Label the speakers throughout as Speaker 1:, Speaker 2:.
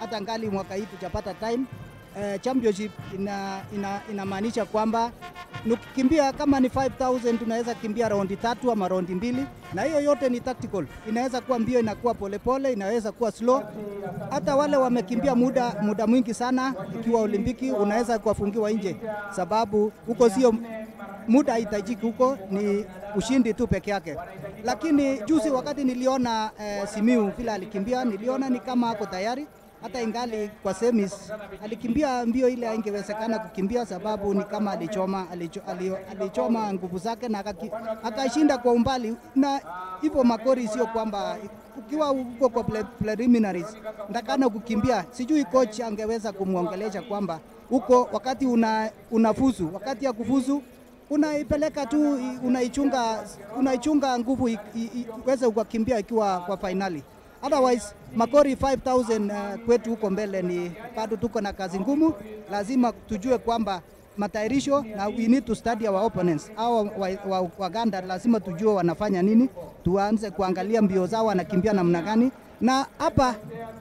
Speaker 1: hata ngali mwaka hii tujapata time. Eh, championship ina, ina, inamaanisha kwamba nukikimbia kama ni 5000 tunaweza kimbia raundi tatu ama raundi mbili, na hiyo yote ni tactical. Inaweza kuwa mbio inakuwa polepole pole, inaweza kuwa slow. Hata wale wamekimbia muda muda mwingi sana, ikiwa Olimpiki unaweza kuwafungiwa nje, sababu huko sio muda haitajiki, huko ni ushindi tu peke yake. Lakini juzi wakati niliona eh, Simiu vile alikimbia, niliona ni kama ako tayari hata ingali kwa semis alikimbia mbio ile haingewezekana kukimbia, sababu ni kama alichoma, alicho, ali- alichoma nguvu zake na akaki- akashinda kwa umbali. Na hivyo Makori sio kwamba ukiwa huko kwa pre- preliminaries ndakana kukimbia, sijui coach angeweza kumwongelesha kwamba huko wakati una, unafuzu, wakati ya kufuzu unaipeleka tu, i- unaichunga, unaichunga nguvu i- i- i- iweze ukakimbia ikiwa kwa fainali. Otherwise Makori 5000 uh, kwetu huko mbele ni bado tuko na kazi ngumu. Lazima tujue kwamba matayarisho na we need to study our opponents. Hao Waganda wa, wa Waganda lazima tujue wanafanya nini, tuanze kuangalia mbio zao wanakimbia namna gani, na hapa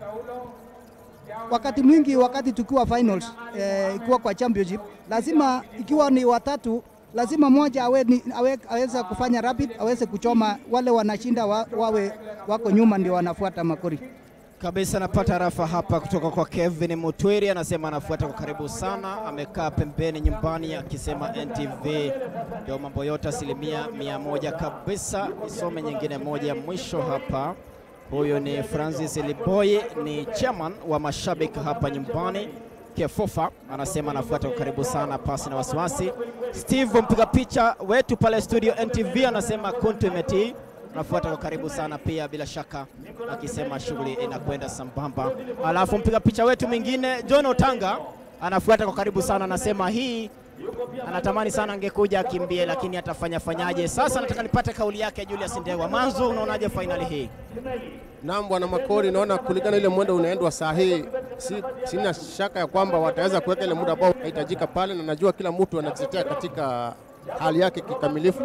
Speaker 1: wakati mwingi wakati tukiwa finals eh, ikiwa kwa championship lazima ikiwa ni watatu lazima mmoja awe, ni, awe, aweze kufanya rapid aweze kuchoma wale wanashinda wa, wawe wako nyuma ndio wanafuata Makori.
Speaker 2: kabisa. Napata rafa hapa kutoka kwa Kevin Mutwiri, anasema anafuata kwa karibu sana, amekaa pembeni nyumbani akisema NTV ndio mambo yote asilimia mia moja kabisa. Nisome nyingine moja ya mwisho hapa. Huyu ni Francis Liboy, ni chairman wa mashabiki hapa nyumbani. Kefofa anasema anafuata kwa karibu sana, pasi na wasiwasi. Steve mpiga picha wetu pale studio NTV anasema kuntu imetii anafuata kwa karibu sana pia, bila shaka akisema shughuli inakwenda sambamba. Alafu mpiga picha wetu mwingine John Otanga anafuata kwa karibu sana, anasema hii anatamani sana angekuja akimbie, lakini atafanya fanyaje? Sasa nataka nipate kauli yake Julius Ndewa. Manzo, unaonaje fainali hii?
Speaker 3: Naam, bwana Makori, naona kulingana ile mwendo unaendwa saa hii, si, sina shaka ya kwamba wataweza kuweka ile muda ambao unahitajika pale, na najua kila mtu anajitetea katika hali yake kikamilifu,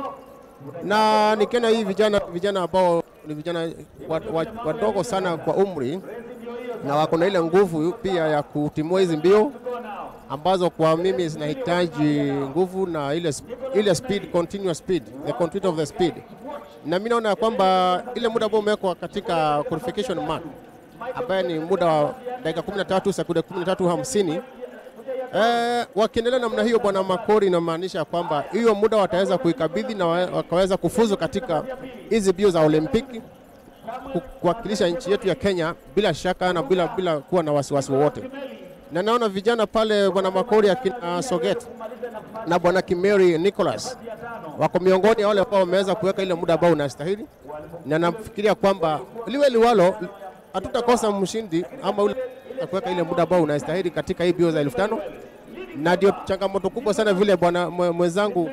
Speaker 3: na nikiona hii vijana vijana ambao ni vijana wadogo wa, wa wadogo sana kwa umri na wako na ile nguvu pia ya kutimua hizi mbio ambazo kwa mimi zinahitaji nguvu na ile, sp- ile speed, continuous speed, the continuity of the speed. Na mimi naona ya kwamba ile muda ambao umewekwa katika qualification mark ambaye ni muda wa dakika 13 sekunde 13:50 Eh, wakiendelea namna hiyo bwana Makori, inamaanisha kwamba hiyo muda wataweza kuikabidhi na wa- wakaweza kufuzu katika hizi mbio za Olimpiki ku- kuwakilisha nchi yetu ya Kenya bila shaka na bila, bila kuwa na wasiwasi wowote. Na naona vijana pale bwana Makori akina Soget na bwana Kimeri Nicholas wako miongoni ya wale ambao wameweza kuweka ile muda ambao unastahili, na nafikiria kwamba liwe liwalo, hatutakosa mshindi ama ule kuweka ile muda ambao unastahili katika hii mbio za elfu tano na ndio changamoto kubwa sana vile bwana mwe- mwenzangu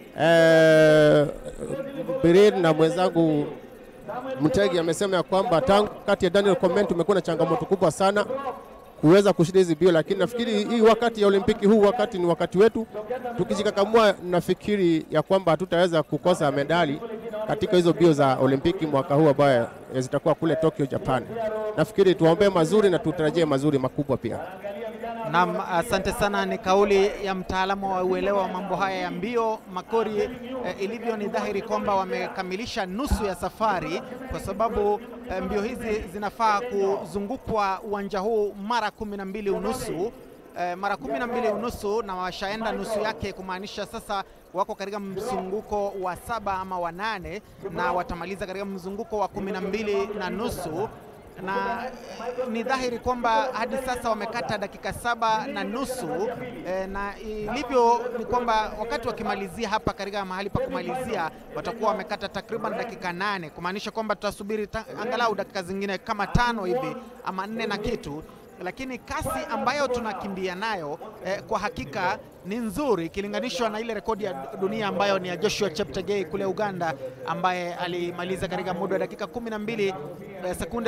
Speaker 3: eh, Birin na mwenzangu Mtegi amesema ya kwamba tangu kati ya Daniel Comment tumekuwa na changamoto kubwa sana kuweza kushinda hizi mbio, lakini nafikiri hii wakati ya Olimpiki huu wakati ni wakati wetu, tukijikakamua, nafikiri ya kwamba hatutaweza kukosa medali katika hizo mbio za Olimpiki mwaka huu ambayo zitakuwa kule Tokyo, Japan. Nafikiri tuwaombee mazuri na tutarajie mazuri makubwa pia.
Speaker 4: Naam, asante sana. Ni kauli ya mtaalamu wa uelewa wa mambo haya ya mbio Makori. Eh, ilivyo ni dhahiri kwamba wamekamilisha nusu ya safari, kwa sababu eh, mbio hizi zinafaa kuzungukwa uwanja huu mara kumi na mbili unusu eh, mara kumi na mbili unusu na washaenda nusu yake, kumaanisha sasa wako katika mzunguko wa saba ama wa nane na watamaliza katika mzunguko wa kumi na mbili na nusu na eh, ni dhahiri kwamba hadi sasa wamekata dakika saba na nusu eh, na ilivyo ni kwamba wakati wakimalizia hapa katika mahali pa kumalizia watakuwa wamekata takriban dakika nane kumaanisha kwamba tutasubiri ta, angalau dakika zingine kama tano hivi ama nne na kitu lakini kasi ambayo tunakimbia nayo eh, kwa hakika ni nzuri ikilinganishwa na ile rekodi ya dunia ambayo ni ya Joshua Cheptegei kule Uganda ambaye alimaliza katika muda wa dakika 12 eh, sekunde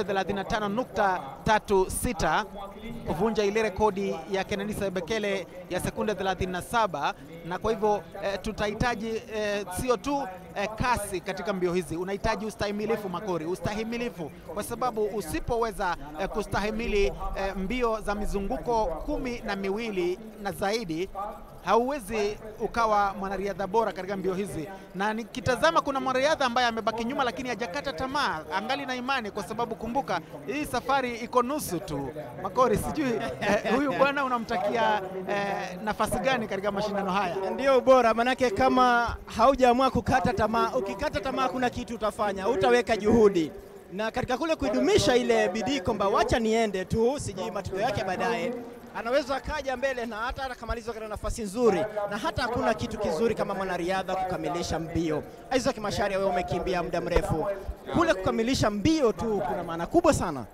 Speaker 4: 35.36 kuvunja ile rekodi ya Kenenisa Bekele ya sekunde 37, na kwa hivyo eh, tutahitaji eh, sio tu eh, kasi katika mbio hizi, unahitaji ustahimilifu Makori, ustahimilifu kwa sababu usipoweza eh, kustahimili eh, mbio za mizunguko kumi na miwili na zaidi hauwezi ukawa mwanariadha bora katika mbio hizi. Na nikitazama kuna mwanariadha ambaye amebaki nyuma, lakini hajakata tamaa, angali na imani, kwa sababu kumbuka, hii safari iko nusu tu. Makori, sijui eh, huyu bwana unamtakia eh, nafasi gani katika mashindano haya?
Speaker 2: Ndio ubora, manake kama haujaamua kukata tamaa, ukikata tamaa kuna kitu utafanya, utaweka juhudi na katika kule kuidumisha ile bidii kwamba wacha niende tu, sijui matokeo yake baadaye anaweza akaja mbele na hata akamaliza katika nafasi nzuri, na hata hakuna kitu kizuri kama mwanariadha kukamilisha mbio. Isaac Macharia, wewe umekimbia muda mrefu, kule kukamilisha mbio tu kuna maana kubwa sana.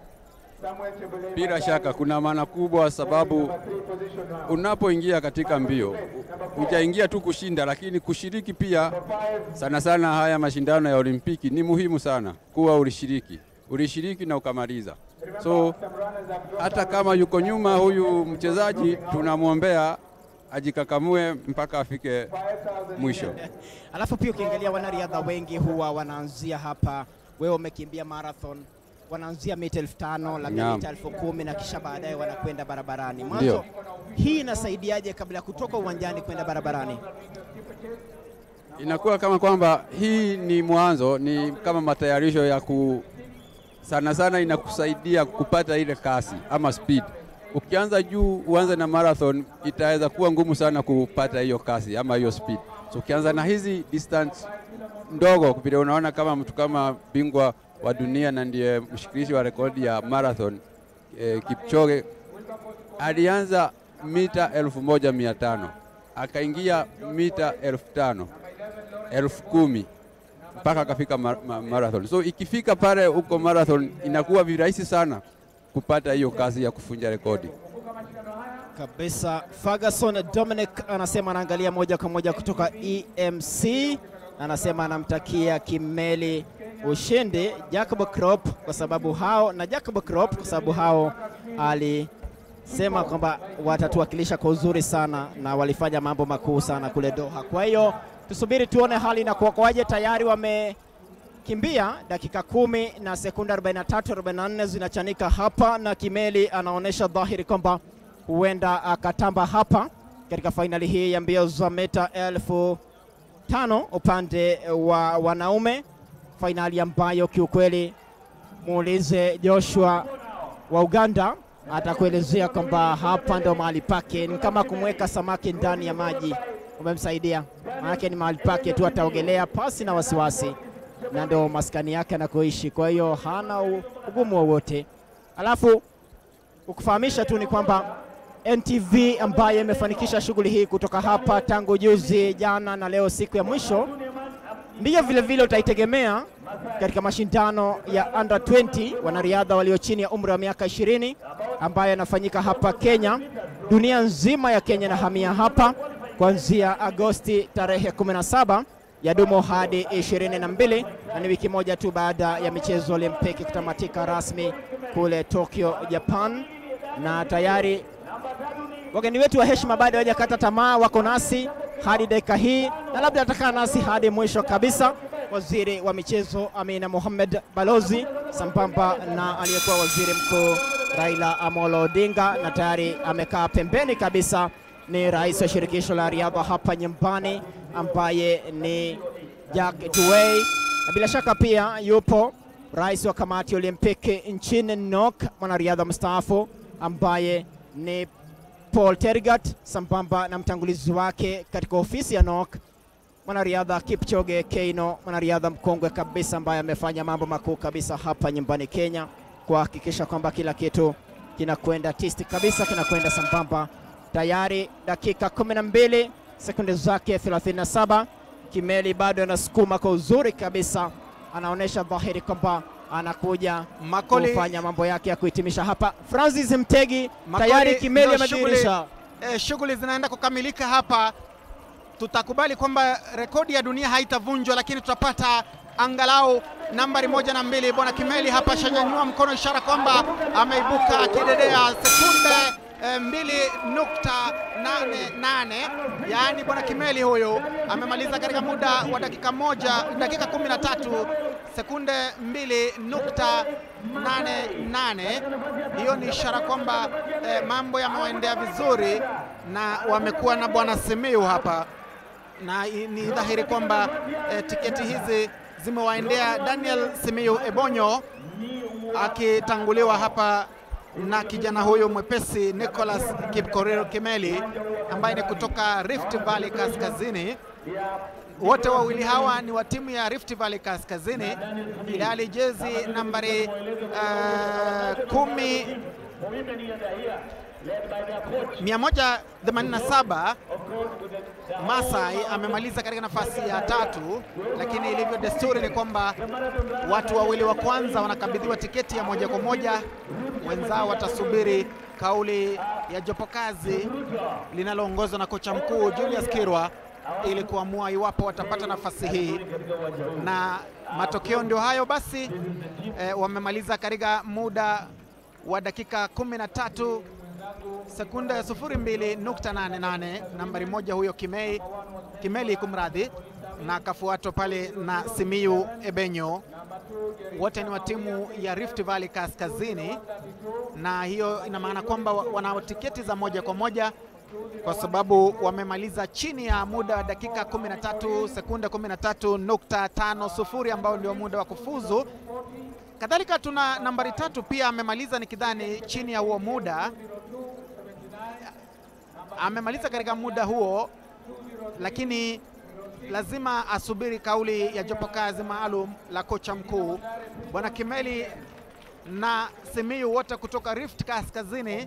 Speaker 5: Bila shaka kuna maana kubwa, sababu unapoingia katika mbio hujaingia tu kushinda, lakini kushiriki pia. Sana sana haya mashindano ya Olimpiki ni muhimu sana kuwa ulishiriki, ulishiriki na ukamaliza. So hata kama yuko nyuma huyu mchezaji, tunamwombea ajikakamue mpaka afike mwisho.
Speaker 2: Alafu pia ukiangalia wanariadha wengi huwa wanaanzia hapa, wewe umekimbia marathon, wanaanzia mita elfu tano labda
Speaker 5: Naam.
Speaker 2: mita elfu kumi na kisha baadaye wanakwenda barabarani. Mwanzo
Speaker 5: Ndio.
Speaker 2: hii inasaidiaje kabla ya kutoka uwanjani kwenda barabarani?
Speaker 5: Inakuwa kama kwamba hii ni mwanzo, ni kama matayarisho ya ku sana sana, inakusaidia kupata ile kasi ama speed. Ukianza juu uanze na marathon, itaweza kuwa ngumu sana kupata hiyo kasi ama hiyo speed. So ukianza na hizi distance ndogo, vile unaona kama mtu kama bingwa wa dunia na ndiye mshikilishi wa rekodi ya marathon eh, Kipchoge alianza mita elfu moja mia tano akaingia mita elfu tano elfu kumi mpaka akafika mar ma marathon. So ikifika pale huko marathon inakuwa virahisi sana kupata hiyo kazi ya kufunja rekodi.
Speaker 2: kabisa. Ferguson Dominic anasema anaangalia moja kwa moja kutoka EMC, anasema anamtakia Kimeli ushindi Jacob Krop kwa sababu hao na Jacob Krop kwa sababu hao alisema kwamba watatuwakilisha kwa uzuri sana na walifanya mambo makuu sana kule Doha. Kwa hiyo tusubiri tuone hali inakuwa kwaje. Tayari wamekimbia dakika kumi na sekunde 43 44 zinachanika hapa, na Kimeli anaonyesha dhahiri kwamba huenda akatamba hapa katika fainali hii ya mbio za mita elfu tano upande wa wanaume, fainali ambayo kiukweli muulize Joshua wa Uganda atakuelezea kwamba hapa ndo mahali pake, ni kama kumweka samaki ndani ya maji, umemsaidia maanake ni mahali pake tu, ataogelea pasi na wasiwasi, na ndo maskani yake anakoishi. Kwa hiyo hana u- ugumu wowote. Alafu ukufahamisha tu ni kwamba NTV ambayo imefanikisha shughuli hii kutoka hapa tangu juzi, jana na leo, siku ya mwisho, ndiyo vile vile utaitegemea katika mashindano ya under 20 wanariadha walio chini ya umri wa miaka 20 ambayo yanafanyika hapa Kenya. Dunia nzima ya Kenya inahamia hapa kuanzia Agosti tarehe 17 yadumu hadi 22 na ni wiki moja tu baada ya michezo Olimpiki kutamatika rasmi kule Tokyo, Japan, na tayari wageni wetu wa heshima bado hawajakata tamaa, wako nasi hadi dakika hii na labda atakaa nasi hadi mwisho kabisa. Waziri wa michezo Amina Mohamed Balozi sambamba na aliyekuwa waziri mkuu Raila Amolo Odinga, na tayari amekaa pembeni kabisa ni rais wa shirikisho la riadha hapa nyumbani ambaye ni Jack Tuwei, na bila shaka pia yupo rais wa kamati ya Olimpiki nchini NOK, mwanariadha mstaafu ambaye ni Paul Tergat sambamba na mtangulizi wake katika ofisi ya NOK mwanariadha Kipchoge Keino, mwanariadha mkongwe kabisa ambaye amefanya mambo makuu kabisa hapa nyumbani Kenya kuhakikisha kwamba kila kitu kinakwenda tisti kabisa, kinakwenda sambamba. Tayari dakika 12 sekunde zake 37, Kimeli bado anasukuma kwa uzuri kabisa, anaonyesha dhahiri kwamba anakuja
Speaker 4: Makoli-
Speaker 2: kufanya mambo yake ya kuhitimisha hapa. Francis Mtegi
Speaker 4: Makoli
Speaker 2: tayari Kimeli
Speaker 4: ndio shughuli-
Speaker 2: amedhihirisha
Speaker 4: eh, shughuli zinaenda kukamilika hapa, tutakubali kwamba rekodi ya dunia haitavunjwa, lakini tutapata angalau nambari moja na mbili. Bwana Kimeli hapa shanyanyua mkono, ishara kwamba ameibuka akidedea sekunde eh, mbili nukta nane nane yaani bwana Kimeli huyu amemaliza katika muda wa dakika moja dakika kumi na tatu sekunde mbili nukta nane nane. Hiyo ni ishara kwamba eh, mambo yamewaendea vizuri na wamekuwa na bwana Simiyu hapa na i- ni dhahiri kwamba eh, tiketi hizi zimewaendea Daniel Simiyu Ebonyo akitanguliwa hapa na kijana huyu mwepesi Nicholas Kipkorir Kimeli ambaye ni kutoka Rift Valley Kaskazini. Wote wawili hawa ni wa timu ya Rift Valley Kaskazini, ilhali jezi nambari uh, kumi 187 Masai amemaliza katika nafasi ya tatu, lakini ilivyo desturi ni kwamba watu wawili wa kwanza wanakabidhiwa tiketi ya moja kwa moja, wenzao watasubiri kauli ya jopo kazi linaloongozwa na kocha mkuu Julius Kirwa ili kuamua iwapo watapata nafasi hii, na matokeo ndio hayo basi. Eh, wamemaliza katika muda wa dakika 13 sekunde 02.88 nambari moja huyo Kimei, Kimeli kumradhi, na akafuatwa pale na Simiyu Ebenyo. Wote ni wa timu ya Rift Valley Kaskazini, na hiyo ina maana kwamba wa- wana tiketi za moja kwa moja kwa sababu wamemaliza chini ya muda wa dakika 13 sekunde 13.50 ambao ndio muda wa kufuzu. Kadhalika tuna nambari tatu pia amemaliza nikidhani chini ya huo muda, amemaliza katika muda huo, lakini lazima asubiri kauli ya jopo kazi maalum la kocha mkuu bwana Kimeli na Simiyu wote kutoka Rift Kaskazini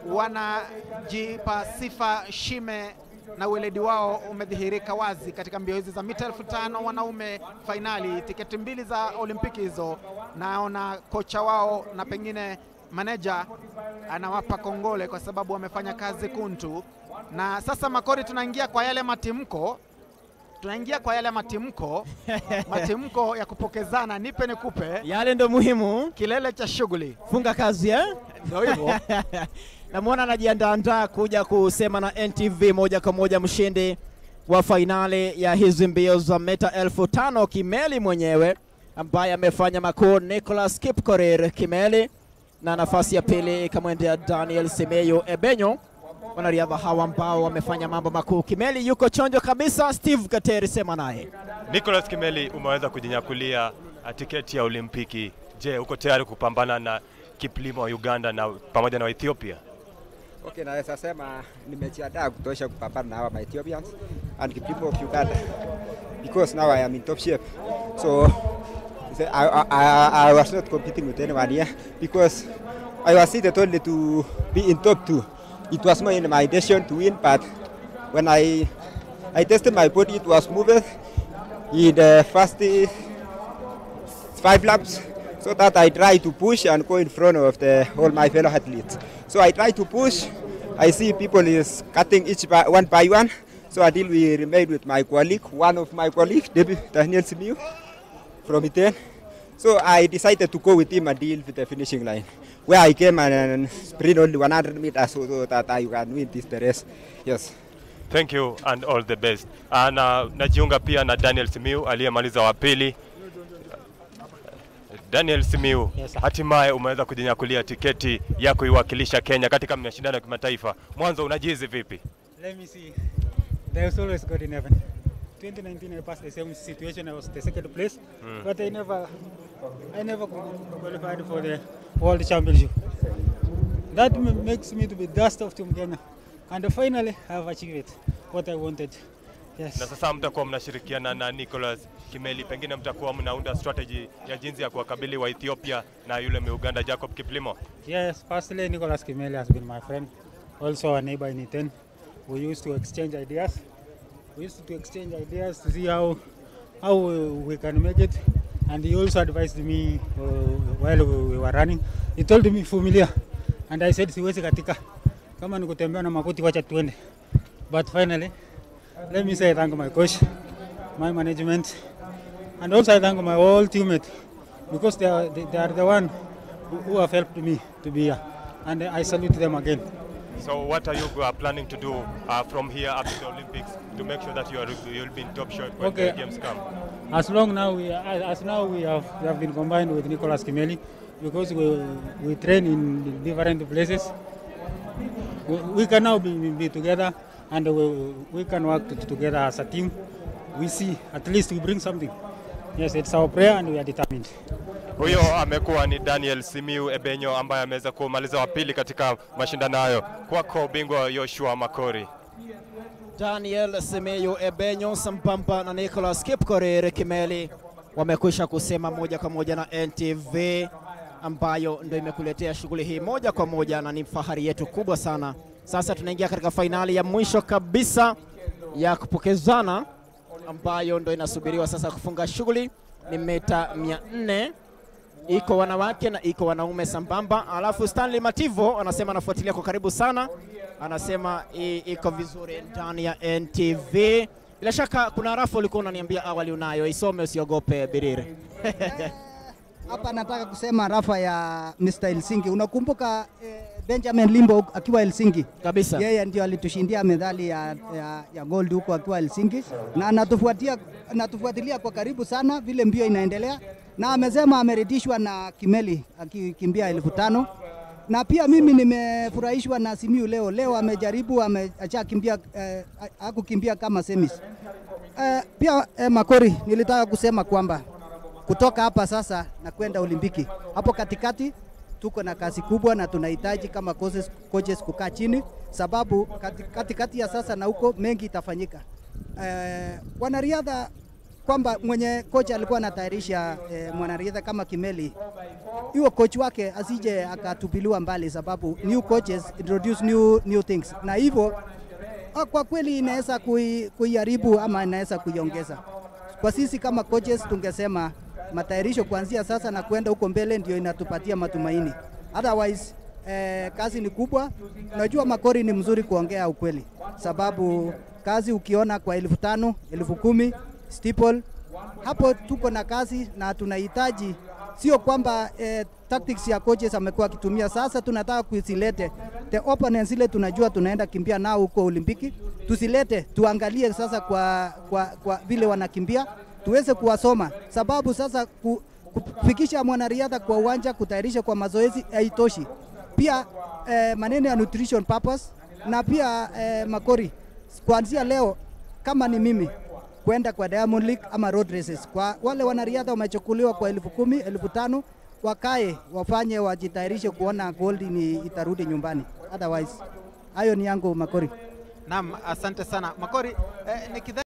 Speaker 4: wanajipa sifa shime na weledi wao umedhihirika wazi katika mbio hizi za mita elfu tano wanaume fainali, tiketi mbili za Olimpiki hizo. Naona kocha wao na pengine maneja anawapa kongole kwa sababu wamefanya kazi kuntu. Na sasa Makori, tunaingia kwa yale matimko, tunaingia kwa yale matimko, matimko ya kupokezana, nipe nikupe,
Speaker 2: Yale ndo muhimu.
Speaker 4: kilele cha shughuli
Speaker 2: Funga kazi eh?
Speaker 4: ndio hivyo.
Speaker 2: Namwona anajiandaandaa kuja kusema na NTV moja kwa moja mshindi wa fainali ya hizi mbio za mita elfu tano Kimeli mwenyewe ambaye amefanya makuu Nicholas Kipkorir Kimeli, na nafasi ya pili ikamwendea Daniel Semeyo Ebenyo. Wanariadha hawa ambao wamefanya mambo makuu. Kimeli yuko chonjo kabisa. Steve Kateri, sema naye.
Speaker 6: Nicholas Kimeli, umeweza kujinyakulia tiketi ya Olimpiki. Je, uko tayari kupambana na Kiplimo wa Uganda na pamoja na wa Ethiopia?
Speaker 7: Okay, naweza sema nimejiandaa kutosha kupambana na hawa ma Ethiopians and Kipimo of Uganda because now I am in top shape. So so I, I, I, I was not competing with anyone here because I was seated only to be in top two. It was more in my intention to win, but when I I tested my body, it was moving in the first uh, five laps so that I try to push and go in front of the, all my fellow athletes. So I try to push. I see people is cutting each by, one by one. So until we remain with my colleague, one of my colleague, David Daniel Simiu from Iten. So I decided to go with him until the finishing line, where I came and sprint only 100 meters so, so that I can win this the race. Yes.
Speaker 6: Thank you and all the best. Ah, Na najiunga pia na Daniel Simiu aliyemaliza wa pili. Daniel Simiu, hatimaye umeweza kujinyakulia tiketi ya kuiwakilisha Kenya katika mashindano ya kimataifa. Mwanzo unajihisi vipi?
Speaker 8: Let me see. There's always God in heaven. 2019 I passed the same situation. I was the second place, but I never, I never qualified for the World Championship. That m- makes me to be dust of Team Kenya, and finally I have achieved it, what I wanted. Yes.
Speaker 6: Na sasa mtakuwa mnashirikiana na Nicholas Kimeli, pengine mtakuwa mnaunda strategy ya jinsi ya kuwakabili wa Ethiopia na yule Muganda Jacob Kiplimo.
Speaker 8: Yes, firstly, Nicholas Kimeli has been my friend, also a neighbor in Iten. We used to exchange ideas. We used to exchange ideas to see how how uh, we can make it. And he also advised me uh, while we we were running. He told me familiar, and I said siwezi katika, kama ni kutembea na makuti, wacha tuende. But finally, let me say thank my coach, my management, and also I thank my whole teammate because they are, they, they are the one who, who have helped me to be here, and I salute them again.
Speaker 6: So what are you uh, planning to do uh, from here up to the Olympics to make sure that you are you'll be in top shape when
Speaker 8: Okay.
Speaker 6: the games come?
Speaker 8: As long now we as as now we have we have been combined with Nicolas Kimeli because we we train in different places. We, we can now be, be together and we, we can work t- together as a team. We see at least we bring something. Yes, it's our prayer and we are determined.
Speaker 6: Huyo amekuwa ni Daniel Simiu Ebenyo ambaye ameweza kumaliza wa pili katika mashindano hayo. Kwako bingwa Joshua Makori.
Speaker 2: Daniel Semeyo Ebenyo sambamba na Nicholas Kipkorir Kimeli wamekwisha kusema moja kwa moja na NTV ambayo ndio imekuletea shughuli hii moja kwa moja, na ni fahari yetu kubwa sana. Sasa tunaingia katika fainali ya mwisho kabisa ya kupokezana ambayo ndio inasubiriwa sasa kufunga shughuli. Ni mita 400 iko wanawake na iko wanaume sambamba. Alafu Stanley Mativo anasema anafuatilia kwa karibu sana, anasema i- iko vizuri ndani ya NTV. Bila shaka kuna rafu ulikuwa unaniambia awali unayo, isome usiogope Birire.
Speaker 1: Hapa nataka kusema rafa ya Mr. Helsinki. Unakumbuka eh, Benjamin Limbo akiwa Helsinki?
Speaker 2: Kabisa.
Speaker 1: Yeye ndio alitushindia medali ya, ya, ya gold huko akiwa Helsinki na anatufuatia anatufuatilia kwa karibu sana vile mbio inaendelea, na amesema ameridhishwa na Kimeli akikimbia elfu tano na pia mimi nimefurahishwa na Simiu leo. Leo amejaribu ameachakimbia eh, hakukimbia kama semis. Eh, pia eh, Makori, nilitaka kusema kwamba kutoka hapa sasa na kwenda Olimpiki, hapo katikati tuko na kazi kubwa na tunahitaji kama coaches, coaches kukaa chini, sababu kati- katikati ya sasa na huko mengi itafanyika. Eh, wanariadha kwamba mwenye kocha alikuwa anatayarisha eh, mwanariadha kama Kimeli, hiyo coach wake asije akatupiliwa mbali, sababu new coaches introduce new, new things, na hivyo ah, kwa kweli inaweza kui- kuiharibu ama inaweza kuiongeza. Kwa sisi kama coaches tungesema matayarisho kuanzia sasa na kwenda huko mbele ndio inatupatia matumaini. Otherwise eh, kazi ni kubwa. Najua Makori ni mzuri kuongea ukweli, sababu kazi ukiona kwa elfu tano elfu kumi steeple, hapo tuko na kazi na tunahitaji sio kwamba eh, tactics ya coaches amekuwa akitumia. Sasa tunataka kusilete the opponents ile tunajua tunaenda kimbia nao huko Olimpiki, tusilete tuangalie sasa kwa, kwa, kwa vile wanakimbia tuweze kuwasoma, sababu sasa ku, kufikisha mwanariadha kwa uwanja, kutayarisha kwa mazoezi haitoshi. Pia eh, maneno ya nutrition purpose na pia eh, Makori, kuanzia leo kama ni mimi kwenda kwa Diamond League ama road races, kwa wale wanariadha wamechukuliwa kwa elfu kumi elfu tano wakae wafanye, wajitayarishe kuona gold ni itarudi nyumbani. Otherwise hayo ni yangu Makori.
Speaker 4: Naam, asante sana Makori. Eh, nikidhani